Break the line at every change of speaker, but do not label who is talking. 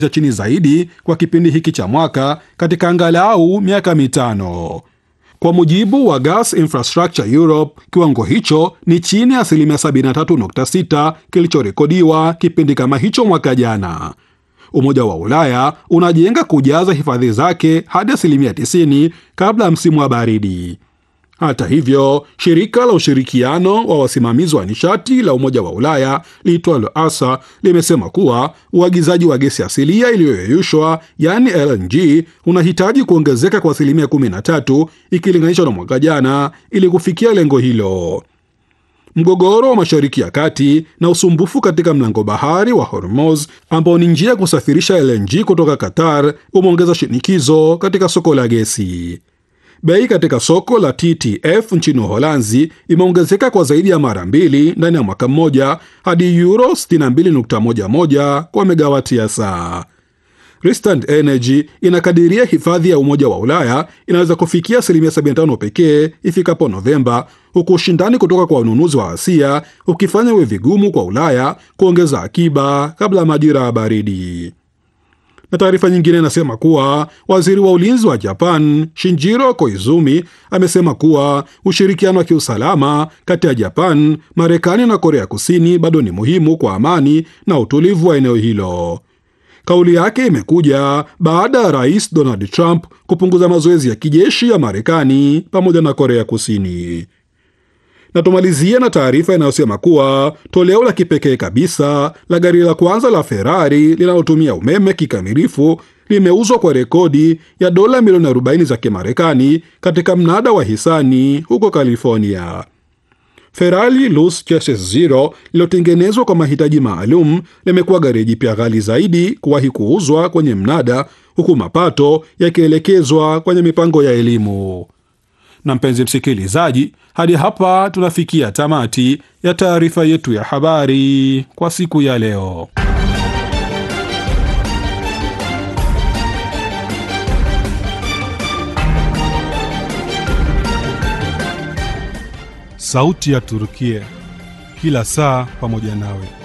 za chini zaidi kwa kipindi hiki cha mwaka katika angalau miaka mitano. Kwa mujibu wa Gas Infrastructure Europe, kiwango hicho ni chini ya asilimia 73.6 kilichorekodiwa kipindi kama hicho mwaka jana. Umoja wa Ulaya unajenga kujaza hifadhi zake hadi asilimia 90 kabla ya msimu wa baridi. Hata hivyo, shirika la ushirikiano wa wasimamizi wa nishati la Umoja wa Ulaya liitwalo ASA limesema kuwa uagizaji wa gesi asilia iliyoyeyushwa yaani LNG unahitaji kuongezeka kwa asilimia 13 ikilinganishwa na mwaka jana ili kufikia lengo hilo. Mgogoro wa Mashariki ya Kati na usumbufu katika mlango bahari wa Hormuz ambao ni njia ya kusafirisha LNG kutoka Qatar umeongeza shinikizo katika soko la gesi. Bei katika soko la TTF nchini Uholanzi imeongezeka kwa zaidi ya mara mbili ndani ya mwaka mmoja hadi euro 62.11 kwa megawati ya saa. Rystad Energy inakadiria hifadhi ya Umoja wa Ulaya inaweza kufikia asilimia 75 pekee ifikapo Novemba, huku ushindani kutoka kwa wanunuzi wa Asia ukifanya iwe vigumu kwa Ulaya kuongeza akiba kabla ya majira ya baridi na taarifa nyingine inasema kuwa waziri wa ulinzi wa Japan Shinjiro Koizumi amesema kuwa ushirikiano wa kiusalama kati ya Japan, Marekani na Korea Kusini bado ni muhimu kwa amani na utulivu wa eneo hilo. Kauli yake imekuja baada ya rais Donald Trump kupunguza mazoezi ya kijeshi ya Marekani pamoja na Korea Kusini na tumalizie na taarifa inayosema kuwa toleo la kipekee kabisa la gari la kwanza la Ferrari linalotumia umeme kikamilifu limeuzwa kwa rekodi ya dola milioni 40 za Kimarekani katika mnada wa hisani huko California. Ferrari Luce Chassis Zero lililotengenezwa kwa mahitaji maalum limekuwa gari jipya ghali zaidi kuwahi kuuzwa kwenye mnada, huku mapato yakielekezwa kwenye mipango ya elimu na mpenzi msikilizaji, hadi hapa tunafikia tamati ya taarifa yetu ya habari kwa siku ya leo.
Sauti ya Turukia, kila saa pamoja nawe.